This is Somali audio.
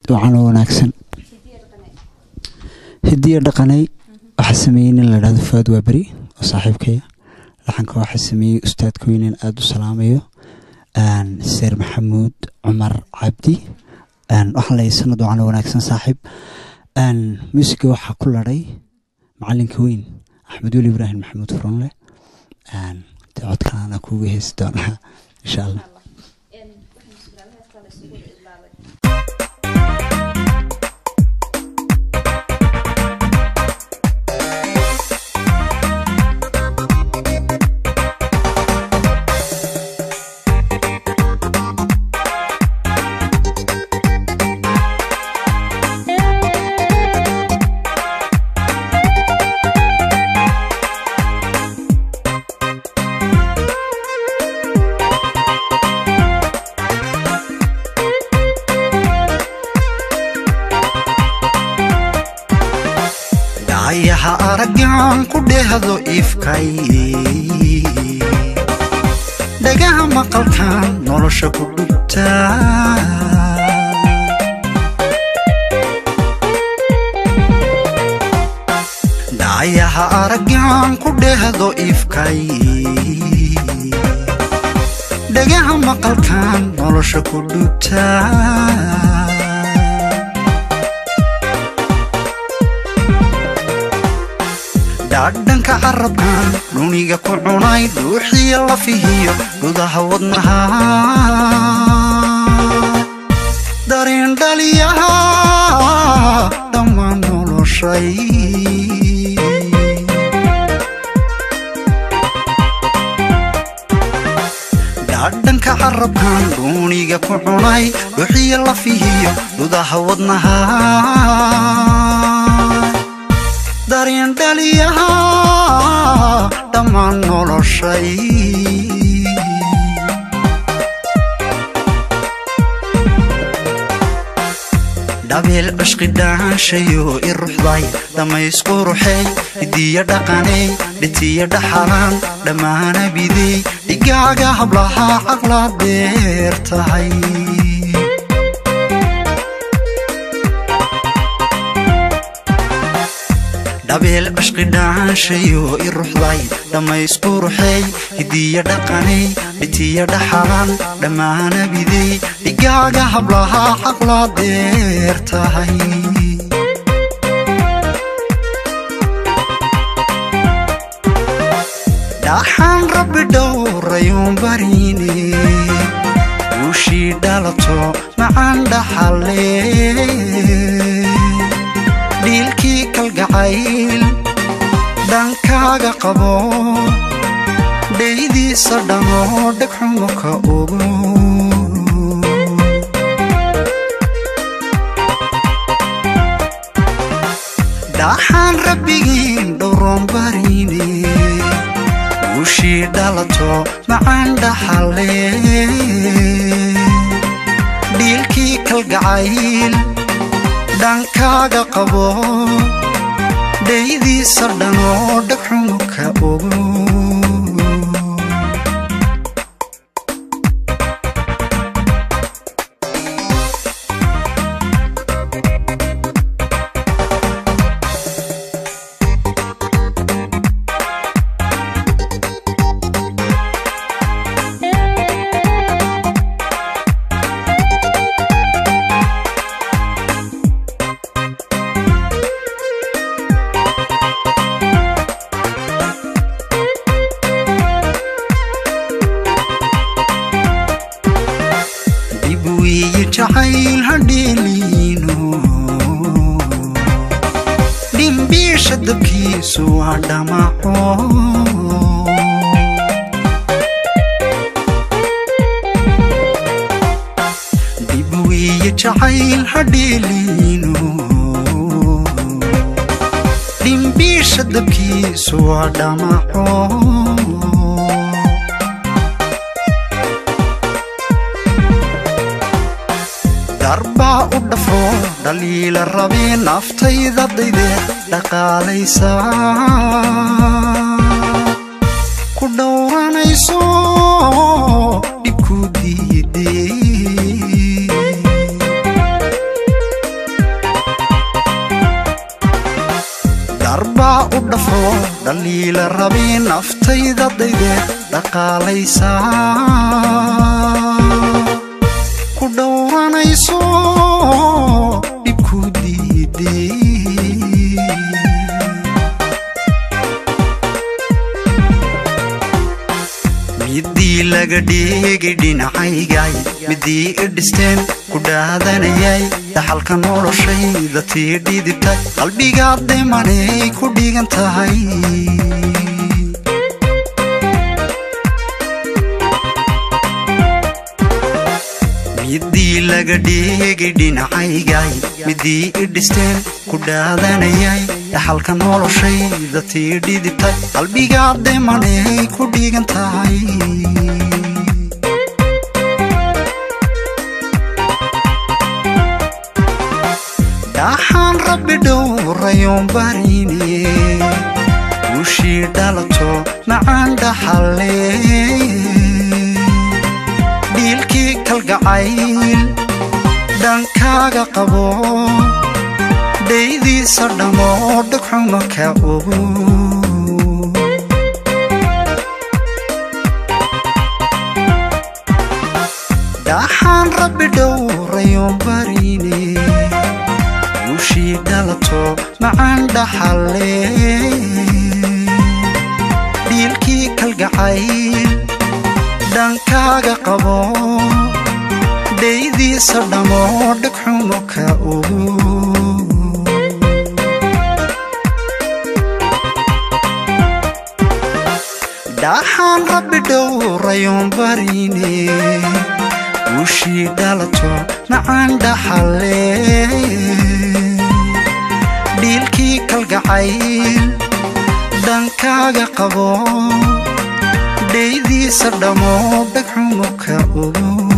wacan oo wanaagsan hidiya dhaqanay waxaa sameeyey nin la dhahdo faad waa beri oo saaxiibkaya laxanka waxaa sameeyey ustaadka weynen aada u salaamayo seer maxamuud cumar cabdi waxaa lay sanad wacan oo wanaagsan saaxiib muusiga waxaa ku ladhay macalinka weyn axmed weli ibraahim maxamuud furonle de codkaana kuuga heesi doonaa insha allah dhacayaha araggan ku dhehdo ifkay dhagaha maqalkan nolosha ku dhugta dhacayaha araggan ku dhehdo ifkay dhagaha maqalkan nolosha ku dhugta dhaadhanka carabkan dhuniga ku cunay dhuuxiya lafihiyo gudaha wadnaha dareen dhaliyaha dhammaan noloshay dhaadhanka carabkan dhuuniga ku cunay dhuuxiya lafihiyo gudaha wadnaha dareen dhaliyaha dhammaan noloshay dhabeel cishqi dhaanshayo i ruxday dhammaysku ruxey hidiya dhaqaney dhitiya dhaxalaan dhammaana bidey dhigaaga hablaha caqla deer tahay dhabeel cishqi dhaanshayo i ruxday dhammaysku ruxey hidiya dhaqaney dhitiya dhaxalaan dhammaana bidey dhigaaga hablaha caqla deer tahay dhaxaan rabbi dhowrayuun bariine guushii dhalato macaan dhaxalle dhiilkii kalgacayl dhankaaga qabo dhaydiisa dhammoo dhegxumo ka ogo dhaxaan rabbigiin dhowroon bariine guushii dhalato macaan dhaxalle dhiilkii kalgacayl dhankaaga qabo dhaydiisa dhanoo dhagxumo ka ogo dib wiyi jacayl hadheeliino dhimbiisha dabkiisu waa dhamaco dib wiyi jacayl hadheeliino dhimbiisha dabkiisu waa dhamaco darbaa u dhafo dhaliila rabee naftayda dayde dhaqaalaysa ku dhowranayso dhibku diidey dhaliila rabi naftayda daydeed dhaqaalaysaa ku dhowranayso dhibku diiday midii laga dhigay dhinacaygay midii i dhisteen ku dhaadanayay dhaxalka noloshayda tii dhidibtay qalbigaad dhimanay ku dhigan tahay midii laga dhigay dhinacaygay midii i dhisteen ku dhaadanayay dhaxalka noloshayda tii dhidibtay qalbigaad dhimanay ku dhigan tahay dhaxaan rabbi dhowrayoon barine guushii dhalato macaan dhaxalle dhiilkii kalgacayl dhankaaga qabo dhaydiisa dhammo dhagxuma ka ogo dhaxaan rabbi dhowrayoon barine guushii dhalato macaan dhaxalle dhiilkii kalgacayl dhankaaga qabo dhaydiisa dhammo dhagxumo ka ogo dhaxaan rabbi dhowrayoon barine guushii dhalato macaan dhaxalle dhiilkii kalgacayl dhankaaga qabo dhaydiisa dhammo dhagxumo ka ogo